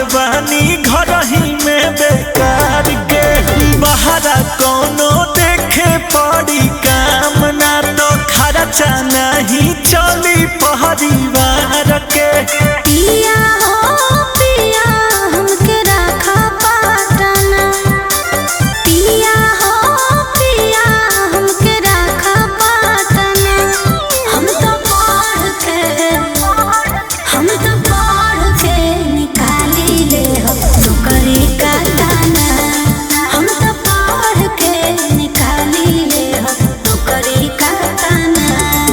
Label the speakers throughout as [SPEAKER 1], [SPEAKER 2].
[SPEAKER 1] बानी घर ही में बेकार के बहरा कोनो देखे पड़ी काम ना तो खर्चा नहीं चली परिवार के
[SPEAKER 2] पिया हो पिया हमके राखा पाटना पिया हो पिया हमके राखा पाटना हम तो पढ़ के हम तो पढ़ के निकाली ले हो नौकरी का दाना हम तो पढ़ के निकाली ले हो नौकरी का दाना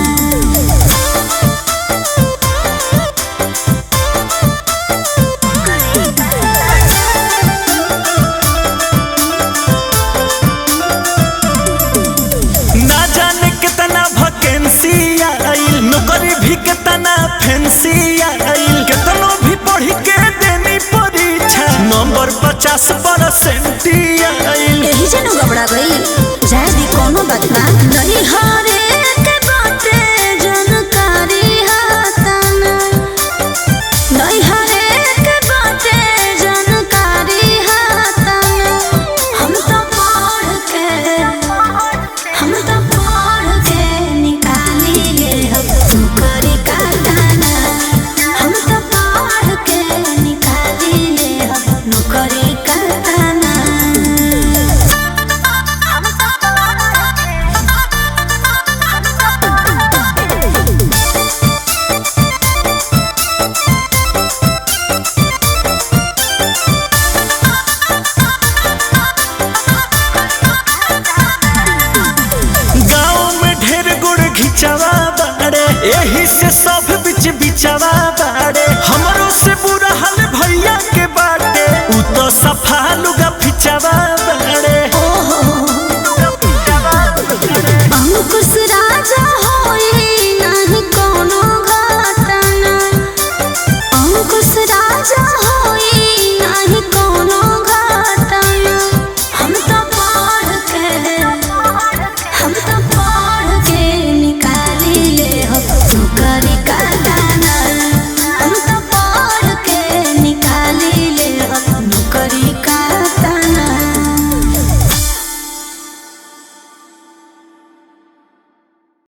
[SPEAKER 1] ना जाने कितना वैकेंसी आइल नौकरी भी कितना फैंसी आइल कितनो भी पढ़ी के देनी परीक्षा नंबर पचास परसेंट आइल
[SPEAKER 2] यही जनो घबरा गई जाए भी कोनो बात ना नहीं हरे के बाटे जानकारी हाताना नहीं हरे के बाटे जानकारी हाताना हम तो पढ़ के हम तो पढ़ के निकाली ले हम नौकरी का दाना हम तो पढ़ के निकाली ले हम नौकरी का दाना
[SPEAKER 1] गाँव में ढेर गुड़ घिचवा बाड़े यही से सब बिच बिचवा बाड़े